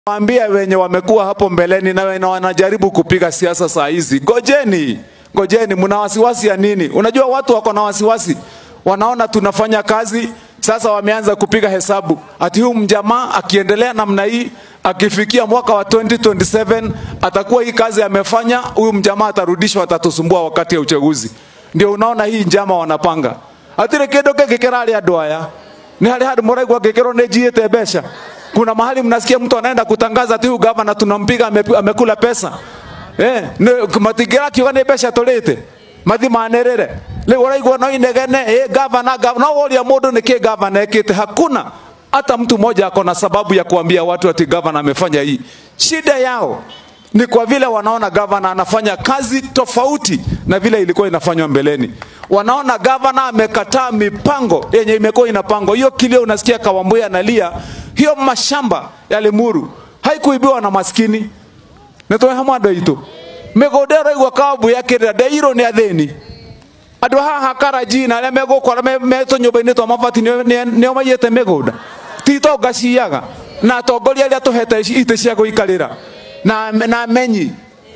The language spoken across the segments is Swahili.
Waambia wenye wamekuwa hapo mbeleni na wenye wanajaribu kupiga siasa saa hizi, gojeni, gojeni, mna wasiwasi ya nini? Unajua watu wako na wasiwasi, wanaona tunafanya kazi sasa, wameanza kupiga hesabu ati huyu mjamaa akiendelea namna hii, akifikia mwaka wa 2027 atakuwa hii kazi amefanya, huyu mjamaa atarudishwa, atatusumbua wakati ya uchaguzi. Ndio unaona hii njama wanapanga atire kindu kingi kirari andu aya ni hari handu muraigua ngikirwo ni njiite mbeca kuna mahali mnasikia mtu anaenda kutangaza ati huyu gavana tunampiga ame- amekula pesa eh ni- matingira kiuga ni mbeca turite mathi manirire riu uraigua no inegene eh gavana gavana no woria mundu niki gavana ekite hakuna hata mtu mmoja ako na sababu ya kuambia watu ati gavana amefanya hii shida yao ni kwa vile wanaona gavana anafanya kazi tofauti na vile ilikuwa inafanywa mbeleni. Wanaona gavana amekataa mipango yenye imekuwa inapangwa. Hiyo kilio unasikia Kawambuya analia, hiyo mashamba ya Limuru haikuibiwa na maskini nitwe hamwe andå aitå mä gå nda ä raigua Kawambuya akä rä ra ndeirwo nä athĩni andå haha karaji na arä a megåkora metå nyå mba-inä twa mabati nĩo maiyä te mä gå nda tito ngaciaga na atongoria arä a tå hete itä cia gå ikarä ra na, na menyi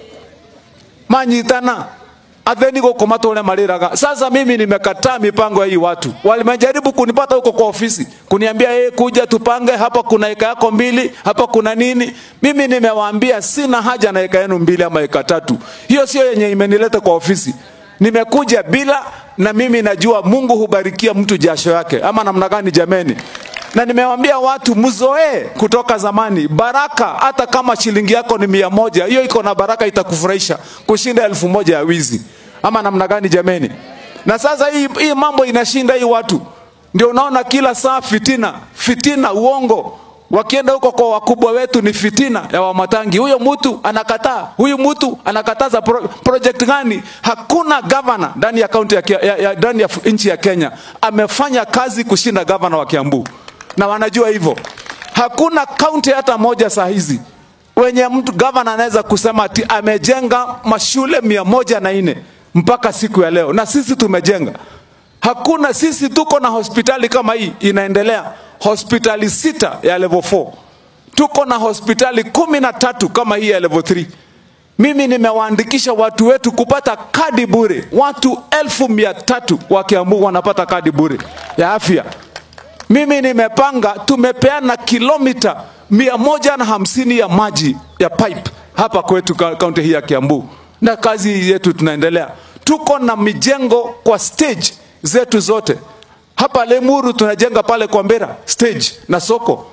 manyitana atheni gũkũ matũre marĩraga. Sasa mimi nimekataa mipango ya hii watu, walimejaribu kunipata huko kwa ofisi kuniambia hey, kuja tupange hapa, kuna eka yako mbili hapa, kuna nini. Mimi nimewaambia sina haja na eka yenu mbili ama eka tatu, hiyo sio yenye imenileta kwa ofisi. Nimekuja bila, na mimi najua Mungu hubarikia mtu jasho yake, ama namna gani jameni? na nimewaambia watu mzoee kutoka zamani baraka hata kama shilingi yako ni mia moja hiyo iko na baraka itakufurahisha kushinda elfu moja ya wizi ama namna gani jameni na sasa hii, hii mambo inashinda hii watu ndio unaona kila saa fitina fitina uongo wakienda huko kwa wakubwa wetu ni fitina ya wamatangi huyo mtu anakataa huyu mtu anakataza pro, project gani hakuna gavana ndani ya kaunti ya, Kia- ya, ya, ndani ya nchi ya Kenya amefanya kazi kushinda gavana wa Kiambu na wanajua hivyo. Hakuna kaunti hata moja saa hizi wenye mtu gavana anaweza kusema ati amejenga mashule mia moja na nne mpaka siku ya leo, na sisi tumejenga. Hakuna, sisi tuko na hospitali kama hii inaendelea, hospitali sita ya level 4 tuko na hospitali kumi na tatu kama hii ya level 3 mimi nimewaandikisha watu wetu kupata kadi bure, watu elfu mia tatu wa Kiambu wanapata kadi bure ya afya mimi nimepanga tumepeana kilomita mia moja na hamsini ya maji ya pipe hapa kwetu ka- kaunti hii ya Kiambu, na kazi yetu tunaendelea. Tuko na mijengo kwa stage zetu zote. Hapa Lemuru tunajenga pale kwa Mbera stage na soko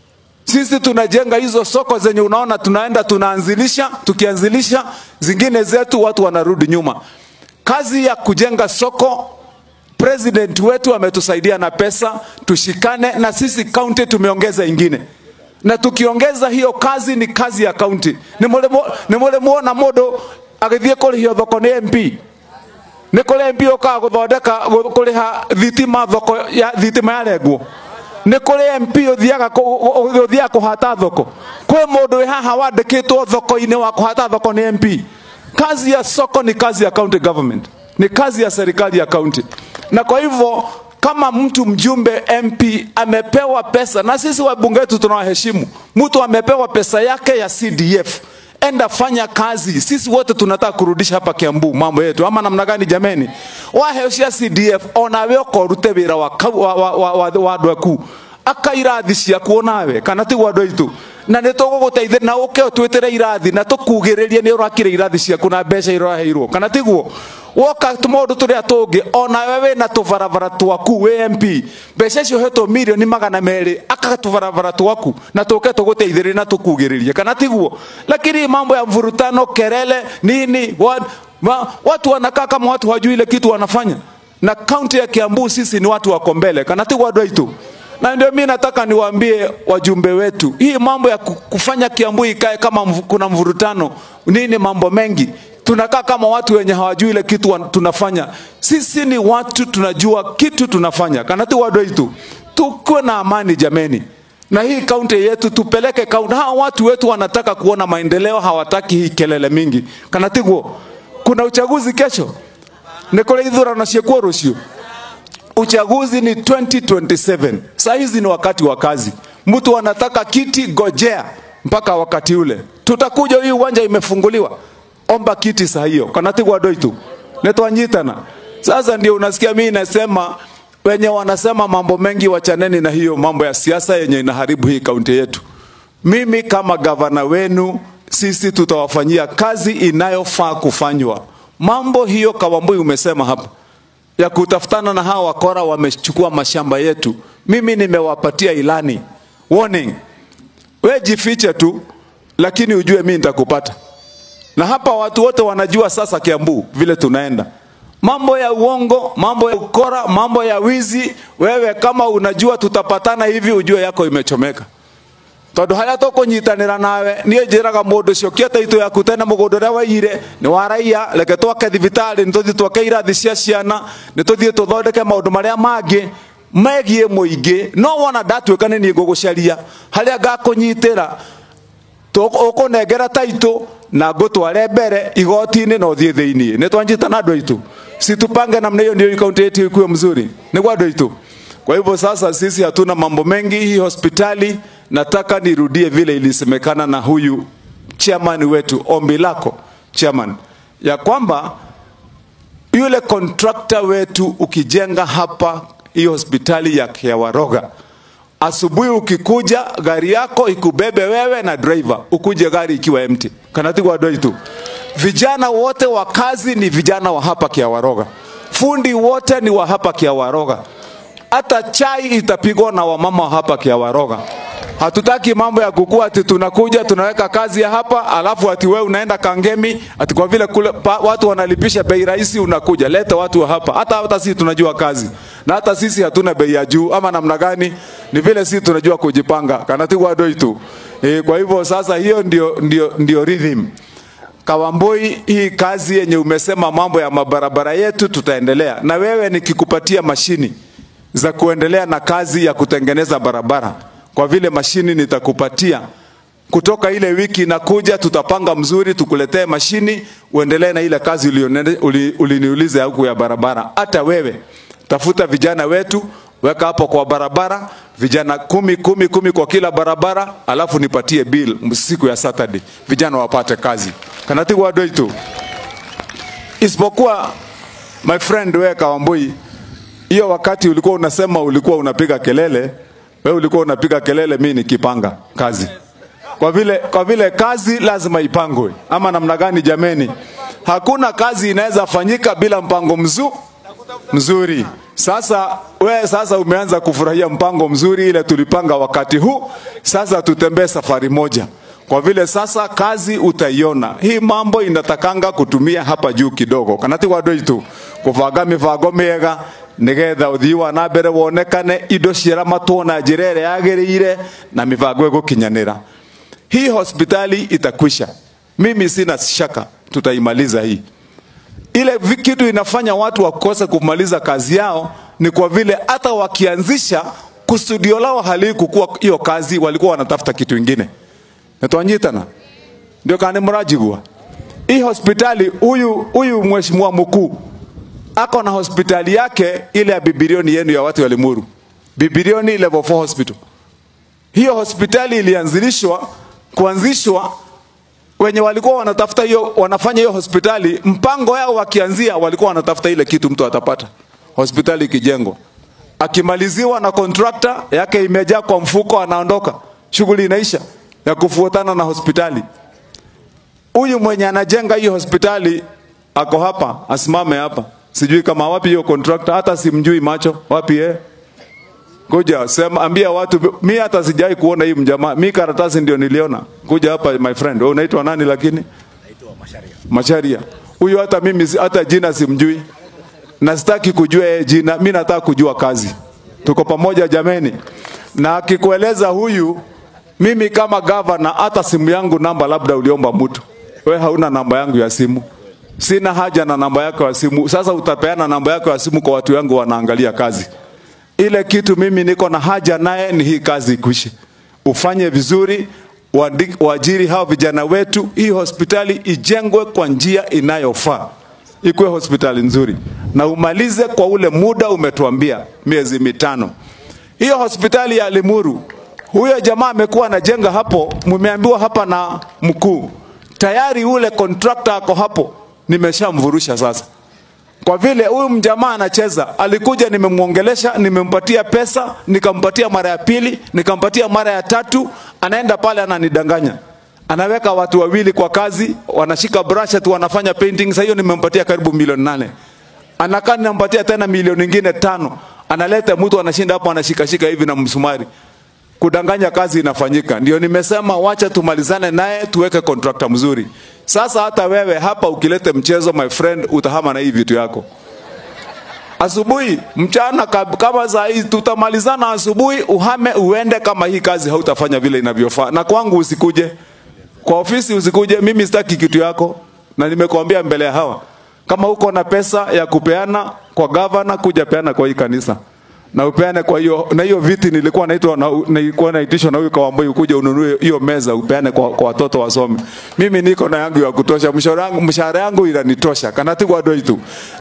sisi tunajenga hizo soko zenye unaona tunaenda tunaanzilisha, tukianzilisha zingine zetu watu wanarudi nyuma. Kazi ya kujenga soko president wetu ametusaidia na pesa, tushikane na sisi county tumeongeza ingine na tukiongeza hiyo kazi ni kazi ya county. Nä må rä muona må ndå agä kå rä hio thoko nä MP nä kå rä MP å kaga gå thondeka kå rä ha thitima thoko ya thitima yarengwo nä kå rä MP å thiaga å thiaga kå hata thoko kwä må ndå wä haha wandä kä two thoko-inä wa kå hata thoko nä MP kazi ya soko ni kazi ya county government ni kazi ya serikali ya county na kwa hivyo kama mtu mjumbe MP amepewa pesa, na sisi wabunge wetu tunawaheshimu, mtu amepewa pesa yake ya CDF, enda fanya kazi. Sisi wote tunataka kurudisha hapa Kiambu mambo yetu, ama namna gani jameni? Wahecia CDF onawe okorute wira wa kau- wa wa wa wa wa andu aku akairathi ciaku onawe kana tiguo andu aitu na nä tå gå gå teithä na å ke twä tä re irathi na tå kugä rä rie nä å rakä rä irathi ciaku na mbeca iraheirwo kana tiguo woka maå ndå tå rä a tå ngä onawe wä na tå barabara twaku wä mp mbeca icio hetwo milioni magana merä aka tå barabara twaku na tå ke tå gå teithä rä na tå kugä rä rie kana tiguo lakini mambo ya mvurutano kelele nini wa, wa, watu wanakaa kama watu hawajui ile kitu wanafanya na kaunti ya Kiambu sisi ni watu wako mbele kana tiguo andå aitå na ndio mimi nataka niwaambie wajumbe wetu, hii mambo ya ku- kufanya Kiambu ikae kama mvu, kuna mvurutano nini, mambo mengi tunakaa kama watu wenye hawajui ile kitu wan- tunafanya. Sisi ni watu tunajua kitu tunafanya, kanati wado itu tukuwe na amani jameni, na hii kaunti yetu tupeleke kaunti. Hawa watu wetu wanataka kuona maendeleo, hawataki hii kelele mingi. Kanatiguo, kuna uchaguzi kesho, nä kå rä ithurano ciäkuo rå cio uchaguzi ni 2027 saa hizi ni wakati wa kazi mtu anataka kiti gojea mpaka wakati ule tutakuja, hii uwanja imefunguliwa, omba kiti saa hiyo kanatigwa doitu netwanyitana. Sasa ndio unasikia mimi nasema wenye wanasema mambo mengi, wachaneni na hiyo mambo ya siasa yenye inaharibu hii kaunti yetu. Mimi kama gavana wenu, sisi tutawafanyia kazi inayofaa kufanywa. Mambo hiyo Kawambui umesema hapa ya kutafutana na hawa wakora wamechukua mashamba yetu, mimi nimewapatia ilani warning, we jifiche tu, lakini ujue mimi nitakupata. Na hapa watu wote wanajua sasa Kiambu vile tunaenda mambo ya uongo, mambo ya ukora, mambo ya wizi. Wewe kama unajua tutapatana hivi, ujue yako imechomeka tondu haria tukunyitanira nawe nie njiraga mundu cio kia taito yaku tene mugundu uria waiyire ni wa raia reke twake thibitari ni tuthii twake irathi cia ciana ni tuthii tuthondeke maundu maria mangi megie muingi no wona ndatuika ni nie ngugucaria haria ngakunyitira ukunengera taito na ngutware mbere igoti-ini na uthie thiini ni twanjitana andu aitu situpange namna hiyo ndio kaunti yetu ikuwe mzuri niguo andu aitu kwa hivyo sasa sisi hatuna mambo mengi hii hospitali nataka nirudie vile ilisemekana na huyu chairman wetu ombi lako chairman ya kwamba yule contractor wetu ukijenga hapa hii hospitali ya Kiawaroga asubuhi ukikuja gari yako ikubebe wewe na driver ukuje gari ikiwa empty kanatigwa doi tu vijana wote wa kazi ni vijana wa hapa Kiawaroga fundi wote ni wa hapa Kiawaroga hata chai itapigwa na wamama wa hapa Kiawaroga hatutaki mambo ya kukua ati tunakuja tunaweka kazi ya hapa alafu ati wewe unaenda Kangemi ati kwa vile kule pa, watu wanalipisha bei rahisi unakuja leta watu wa hapa hata hata sisi tunajua kazi na hata sisi hatuna bei ya juu ama namna gani ni vile sisi tunajua kujipanga kanatigwa doi tu e, kwa hivyo sasa hiyo ndio ndio ndio rhythm Kawamboi, hii kazi yenye umesema mambo ya mabarabara yetu tutaendelea na wewe, nikikupatia mashini za kuendelea na kazi ya kutengeneza barabara kwa vile mashini nitakupatia kutoka ile wiki inakuja, tutapanga mzuri, tukuletee mashini uendelee na ile kazi uliniuliza uli huku ya barabara. Hata wewe tafuta vijana wetu, weka hapo kwa barabara, vijana kumi kumi kumi kwa kila barabara, alafu nipatie bill siku ya Saturday, vijana wapate kazi kanatigwa doi tu. Isipokuwa my friend, wewe Kawambui, hiyo wakati ulikuwa unasema ulikuwa unapiga kelele wewe ulikuwa unapiga kelele, mimi nikipanga kazi. Kwa vile, kwa vile kazi lazima ipangwe, ama namna gani? Jameni, hakuna kazi inaweza fanyika bila mpango mzu, mzuri. Sasa we sasa umeanza kufurahia mpango mzuri ile tulipanga wakati huu. Sasa tutembee safari moja, kwa vile sasa kazi utaiona. Hii mambo inatakanga kutumia hapa juu kidogo, kanatigwa doi tu kuvanga mivango miega nigetha uthii wa na mbere wonekane indo ciaramatwo na njĩra ĩrĩa yagĩrĩire na mĩbango ĩgũkinyanĩra hii hospitali itakwisha mimi sina shaka tutaimaliza hii ile kitu inafanya watu wakose kumaliza kazi yao ni kwa vile hata wakianzisha kusudio lao halikukuwa hiyo kazi walikuwa wanatafuta kitu ingine netwanyitana ndio kani mrajigua hii hospitali huyu huyu mheshimiwa mkuu ako na hospitali yake ile ya bibilioni yenu ya watu wa Limuru, bibilioni level 4 hospital. Hiyo hospitali ilianzilishwa kuanzishwa, wenye walikuwa wanatafuta hiyo, wanafanya hiyo hospitali, mpango yao wakianzia, walikuwa wanatafuta ile kitu mtu atapata hospitali ikijengwa, akimaliziwa na contractor yake imejaa kwa mfuko, anaondoka, shughuli inaisha ya kufuatana na hospitali. Huyu mwenye anajenga hiyo hospitali ako hapa, asimame hapa sijui kama wapi hiyo contractor, hata simjui macho wapi eh? Kuja sema, ambia watu, mi hata sijai kuona hii mjamaa, mi karatasi ndio niliona. Kuja hapa my friend, wewe unaitwa nani? Lakini naitwa Masharia. Masharia huyu, hata mimi hata jina simjui na sitaki kujua yeye jina, mi nataka kujua kazi. Tuko pamoja jameni, na akikueleza huyu, mimi kama gavana, hata simu yangu namba labda uliomba mtu, we hauna namba yangu ya simu sina haja na namba yako ya simu. Sasa utapeana namba yako ya simu kwa watu wangu wanaangalia kazi. Ile kitu mimi niko na haja naye ni hii kazi ikwishe, ufanye vizuri, waajiri hao vijana wetu, hii hospitali ijengwe kwa njia inayofaa, ikuwe hospitali nzuri, na umalize kwa ule muda umetuambia, miezi mitano. Hiyo hospitali ya Limuru Huyo jamaa amekuwa anajenga hapo, mmeambiwa hapa na mkuu tayari, ule contractor ako hapo, nimeshamvurusha sasa kwa vile huyu mjamaa anacheza, alikuja nimemwongelesha, nimempatia pesa, nikampatia mara ya pili, nikampatia mara ya tatu, anaenda pale ananidanganya, anaweka watu wawili kwa kazi, wanashika brush tu wanafanya painting. Sasa hiyo nimempatia karibu milioni nane, anakaa ninampatia tena milioni nyingine tano, analeta mtu anashinda hapo anashikashika hivi na msumari kudanganya kazi inafanyika. Ndio nimesema wacha tumalizane naye tuweke contractor mzuri. Sasa hata wewe hapa ukilete mchezo, my friend, utahama na hii vitu yako asubuhi, mchana, kab- kama saa hii tutamalizana asubuhi, uhame uende, kama hii kazi hautafanya vile inavyofaa. Na kwangu usikuje kwa ofisi, usikuje. Mimi sitaki kitu yako, na nimekuambia mbele ya hawa, kama uko na pesa ya kupeana kwa gavana, kuja peana kwa hii kanisa na upeane kwa hiyo na hiyo viti nilikuwa naitwa na nilikuwa naitishwa na huyu Kawamboi ukuje ununue hiyo meza upeane kwa, kwa watoto wasome. Mimi niko na yangu ya kutosha, mshahara yangu mshahara yangu inanitosha kana tu kwa doi tu.